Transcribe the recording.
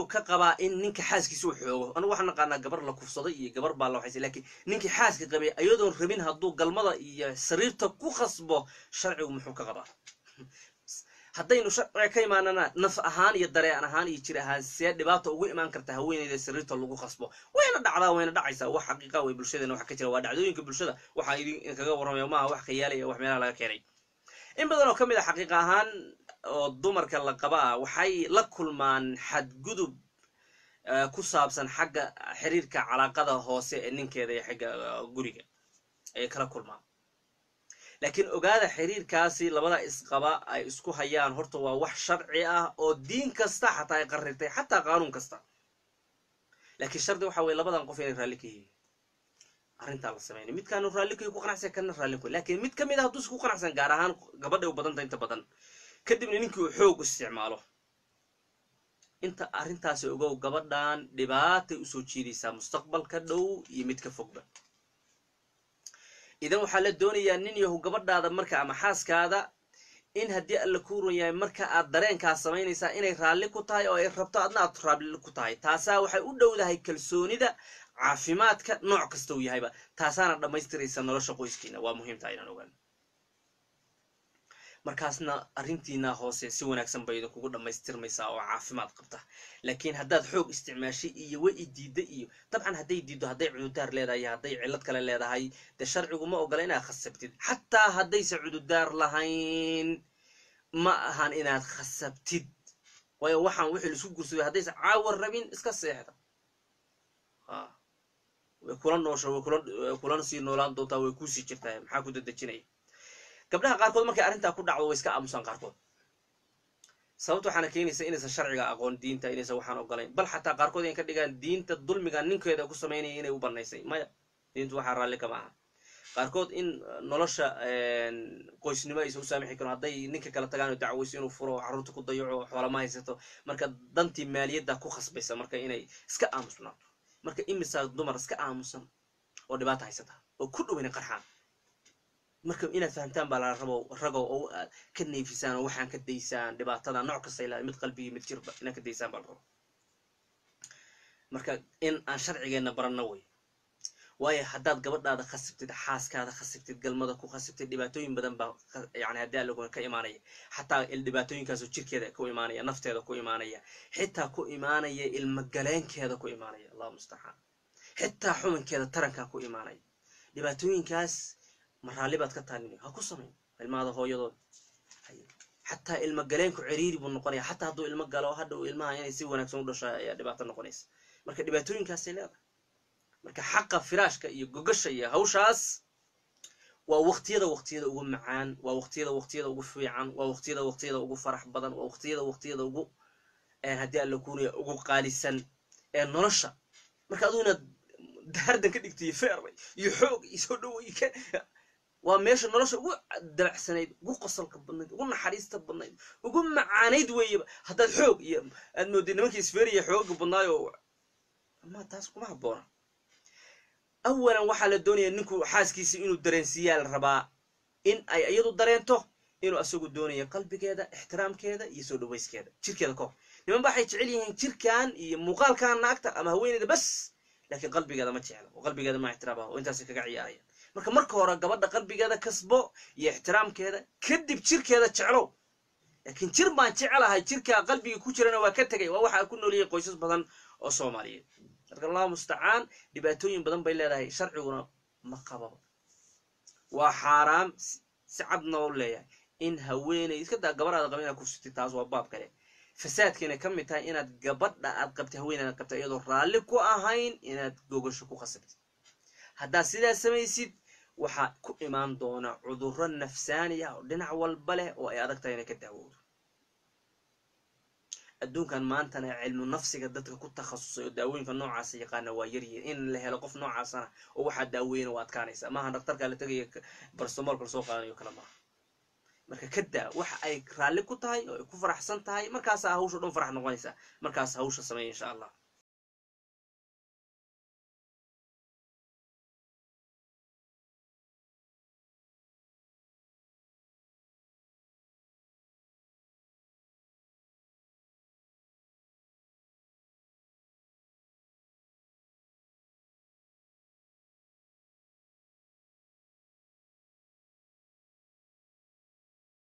wuxuu ka qabaa in ninka xaaskiisa uu xoogo anigu waxaan naqaanaa gabar la kufsaday iyo gabar baa la waxaysay laakiin ninkii xaaska qabay ayadoon rabin hadduu galmada iyo sariirta ku khasbo sharcigu muxuu ka qabaa haddaynu sharciga ka imaanana naf ahaan iyo dareen ahaan iyo jir ahaan see dhibaata ugu imaan karta haweeneyda sariirta lagu khasbo wayna dhacdaa wayna dhacaysaa wax xaqiiqa way bulshadeena wax ka jira waa dhacdooyinka bulshada waxaa idinkaga warramaya maaha wax khayaalaya wax meelaha laga keenay in badan oo ka mid a xaqiiqa ahaan oo dumarka la qaba ah waxay la kulmaan xadgudub ku saabsan xagga xiriirka calaaqada hoose ee ninkeeda iyo xagga guriga ayay kala kulmaan laakiin ogaada xiriirkaasi labada isqaba ay isku hayaan horta waa wax sharci ah oo diin kasta xataa ay qarirtay xataa qaanuun kasta laakiin shardi waxa weye labadan qof inay raalli ka yihiin arrintaa la sameynay midkaanu raalli kayi ku qanacsan kana raalli ku laakiin mid ka mid a hadduusa ku qanacsan gaar ahaan gabadhay u badanta inta badan kadibna ninkii uu xoog isticmaalo inta arrintaasi ogow gabadhan dhibaatay usoo jiidaysaa mustaqbalka dhow iyo mid ka fogba idan waxaa la doonayaa nin yahu gabadhaada marka ama xaaskaada in haddii alla ku ron yahay marka aad dareenkaas samaynaysaa inay raalli ku tahay oo ay rabto adna aad raalli ku tahay taasaa waxay u dhowdahay kalsoonida caafimaadka nooc kasta uu yahayba taasaana dhammaystiraysa nolosha qoyskiina waa muhiimtaa inaan ogaan markaasna arrintiina hoose si wanaagsan bay idinkugu dhammaystirmaysaa oo caafimaad qabta laakiin haddaad xoog isticmaashay iyo wa i diidda iyo dabcan hadday diiddo hadday cududaar leedahay iyo hadday cillad kale leedahay dee sharcigu ma ogola inaad khasabtid xataa haddayse cududaar lahayn ma ahan inaad khasabtid waayo waxaan wixii laisku gursaday haddayse caawar rabin iska seexda way kula noosha way kulana sii noolaan doontaa way kuusii jirtaa maxaa ku dadejinaya gabdhaha qaarkood markay arrintaa ku dhacdo way iska aamusaan qaarkood sababta waxaana keenaysa inaysan sharciga aqoon diinta inaysan waxaan ogolayn bal xataa qaarkood inay ka dhigaan diinta dulmiga ninkeeda ku samaynaya inay u banaysay maya diintu waxaa raalli kama aha qaarkood in nolosha qoysnimo aysan u saamixi karin hadday ninka kala tagaan oo dacwayso inuu furo carruurta ku dayaco xoolama haysato marka dantii maaliyadda ku khasbaysa marka inay iska aamusnaato marka imisaa dumar iska aamusan oo dhibaata haysata oo ku dhow inay qarxaan marka inaad fahamtaan baa lala rabo ragow oo aad ka neefisaan oo waxaan ka daysaan dhibaatada nooc kasta ilaa mid qalbigii mid jirba inaad ka daysaan baa la rabo marka in aan sharcigeenna baranno wey waayo haddaad gabadhaada khasibtid xaaskaada khasibtid galmada ku khasibtid dhibaatooyin badan baa yani haddii allo ka imaanaya xataa dhibaatooyinkaasoo jirkeeda ku imaanaya nafteeda ku imaanaya xitaa ku imaanaya ilmagaleenkeeda ku imaanaya allahu mustacaan xitaa xuminkeeda tarankaa ku imaanaya dhibaatooyinkaas ma raalli baad ka taalin ha ku samayn ilmahada hooyadood xataa ilma galeenku ciriiri buu noqonaya xataa hadduu ilmo galo hadhow ilmaha inay si wanaagsan u dhasho ayaa dhibaato noqonaysa marka dhibaatooyinkaasay leedahay marka xaqa firaashka iyo gogasha iyo hawshaas waa waqtiyada waqtiyada ugu macaan waa waqtiyada waqtiyada ugu fiican waa waqtiyada waqtiyada ugu farax badan waa waqtiyada waqtiyada ugu haddii alla kuunaya ugu qaalisan ee nolosha marka aduu inaad daardan ka dhigto iyo feeray iyo xoog iyo soo dhaway waa meesha nolosha ugu dabacsanayd ugu qosolka badnayd ugu naxariista badnayd ugu macaanayd weeyaba haddaad xoog iyo aad moodid nimankii isfeeriya xooga badnaayo ama taas kuma habboona awalan waxaa la doonaya ninku xaaskiisa inuu dareensiiyaa la rabaa in ay iyadu dareento inuu asagu doonayo qalbigeeda ixtiraamkeeda iyo soo dhawayskeeda jirkeeda kahor niman ba waxay jecel yihiin jirkan iyo muuqaalkan naagta ama haweeneyda bas laakiin qalbigeeda ma jecla oo qalbigeeda ma ixtiraamaha oo intaasay kaga ciyaarayaan marka marka hore gabadha qalbigeeda kasbo iyo ixtiraamkeeda kadib jirkeeda jeclow laakiin jir baan jecelahay jirkaa qalbiga ku jirana waa ka tegay waa waxaa ku nooliyay qoysas badan oo soomaaliyeed marka allahu mustacaan dhibaatooyin badan bay leedahay sharciguna ma qababa waa xaaraam si cadna u leeyahay in haweeney iska daa gabadhaada qaba inaad kufsatid taas waa baab kale fasaadkiina ka mid tahay inaad gabadha aad qabtay haweeneed aad qabtay iyadoo raalli ku ahayn inaad gogasho ku khasabtid haddaad sidaas samaysid waxaa ku imaan doona cudurro nafsaani ah oo dhinac walba leh oo ay adag tahay inay ka daawowdo adduunkan maantana cilmu nafsiga dadka ku takhasusay oo daawooyinka noocaasa yaqaana waa yaryihin in la helo qof noocaasana oo waxaa daaweyna waa adkaanaysa maaha daktarkaa la tegaya barstomoolka lasoo qaadanayo kale maaha marka ka daa waxa ay raalli ku tahay oo ay ku faraxsan tahay markaasaa hawsha dhan farax noqonaysaa markaas hawsha sameeya insha allah